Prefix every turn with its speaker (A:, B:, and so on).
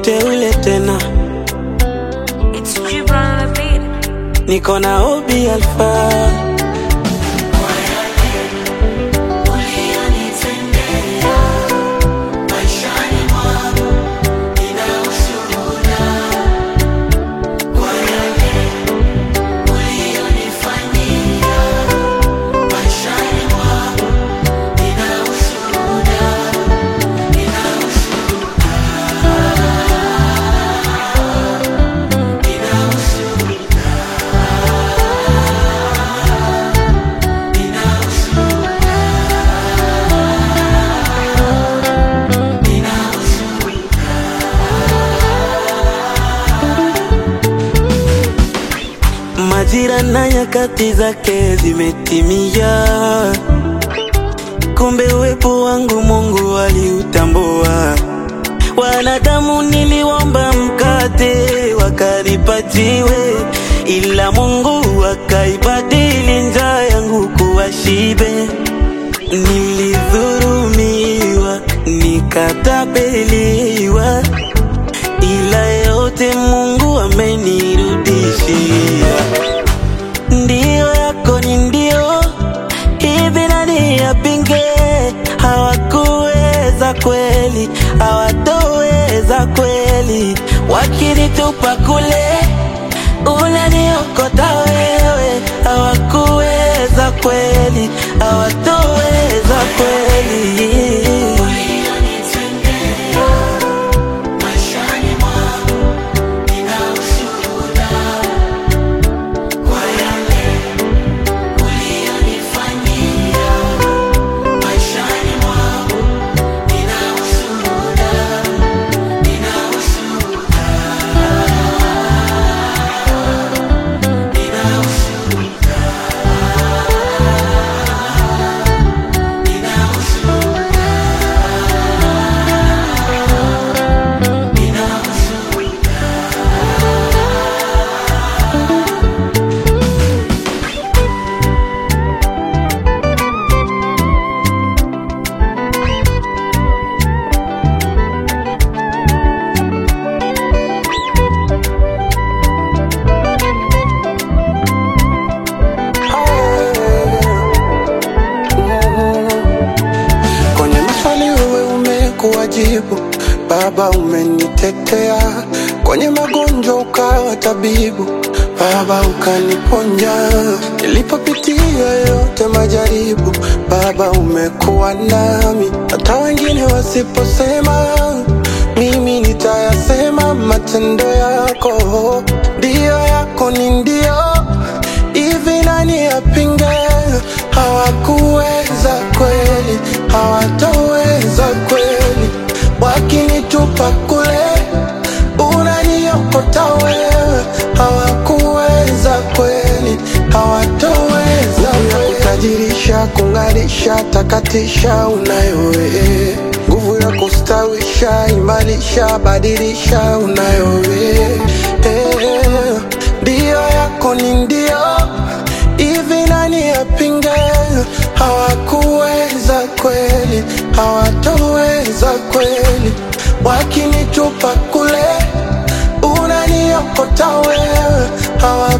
A: mteule tena,
B: It's Gibran on the beat.
A: niko na Obi Alpha. Majira na nyakati zake zimetimia, kumbe uwepo wangu Mungu aliutambua. Wanadamu niliomba mkate wakanipatiwe, ila Mungu akaibadili njaa yangu kuwa shibe. Nilidhurumiwa, nikatapeliwa, ila yote Mungu amenirudishia. Ndiyo yako ni ndio, hivi nani yapinge? Hawakuweza kweli, hawatoweza kweli, wakinitupa kule unaniokota wewe. Hawakuweza kweli, hawatoweza kweli.
C: Kwenye maswali wewe umekuwa jibu, Baba umenitetea. Kwenye magonjwa ukawa tabibu, Baba ukaniponya. Nilipopitia yote majaribu, Baba umekuwa nami. Hata wengine wasiposema, mimi nitayasema. Matendo yako ndiyo yako ni ndio hivi nani yapinge? Hawakuweza kweli, hawatoweza kweli, wakinitupa kule unaniokota wewe. Hawakuweza kweli, hawatoweza kweli, kutajirisha, kung'arisha, takatisha, unayo wewe nguvu ya kustawisha, imarisha, badilisha, unayo wewe Eh, ndio yako ni ndio hivi nani yapinge? Hawakuweza kweli, hawatoweza kweli, wakinitupa kule unaniokota wewe. Hawakuweza